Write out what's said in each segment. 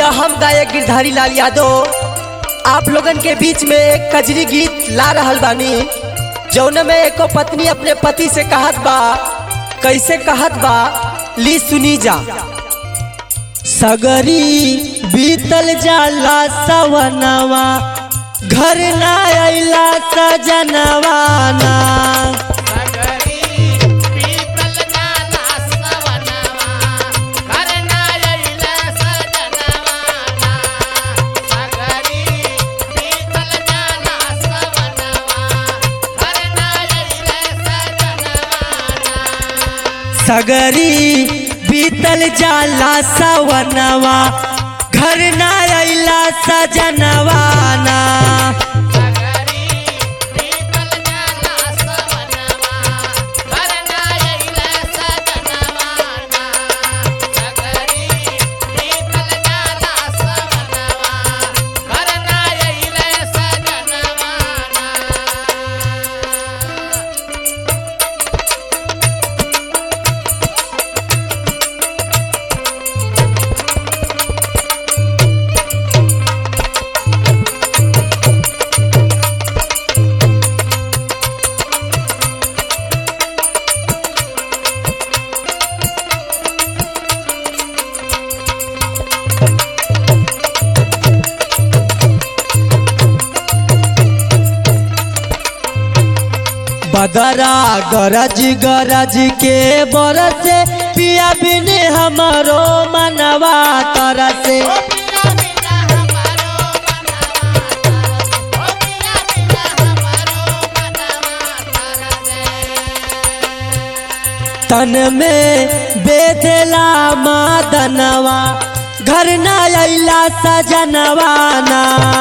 भैया हम गायक गिरधारी लाल यादव आप लोगन के बीच में एक कजरी गीत ला रहल बानी जौन में एको पत्नी अपने पति से कहत बा कैसे कहत बा ली सुनी जा सगरी बीतल जाला सवनवा घर ना अइला सजनवा ना सगरी बीतल जाला सवनवा घर ना अइला सजनवा ना बदरा गरज गरज के बरसे पिया बिन हमारो मनवा तरसे तन में बेदला मादनवा घर ना अइला सजनवा ना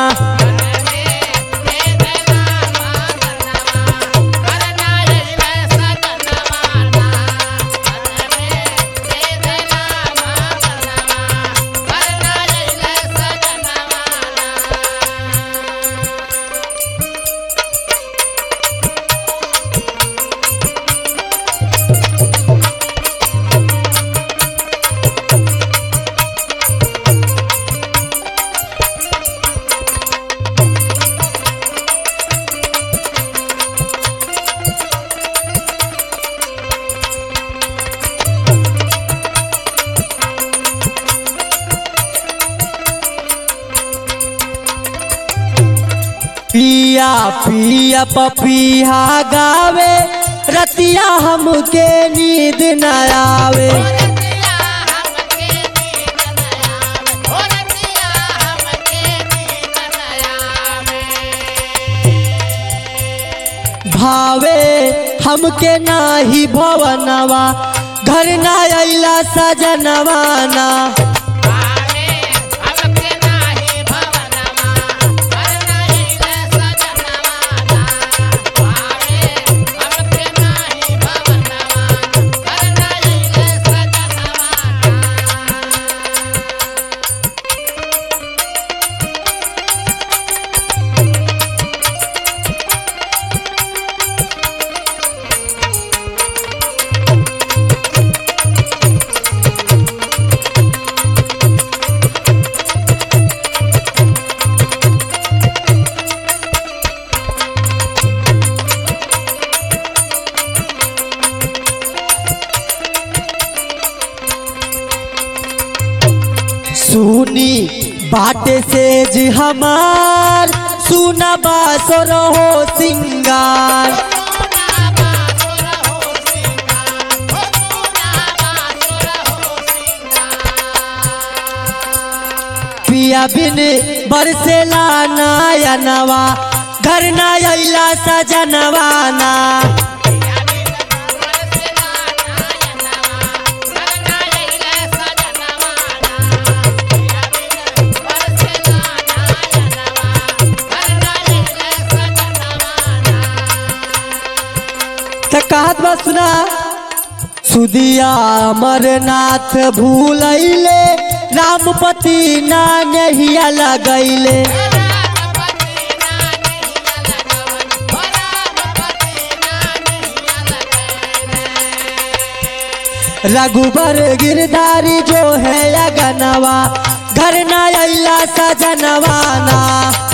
पिया पिया पपिया गावे रतिया हमके नींद न आवे भावे हमके नाही भवनवा घर ना अइला सजनवा ना सुनी बाटे से जी हमार सुना बासो रहो सिंगार पिया बिन बरसेला नयनवा घर ना अइला सजनवा ना त कहत बा सुना सुदिया अमरनाथ भूलैले रामपति ना नहिया लगैले रघुबर गिरधारी जो है अगनवा घर ना अइला सजनवाना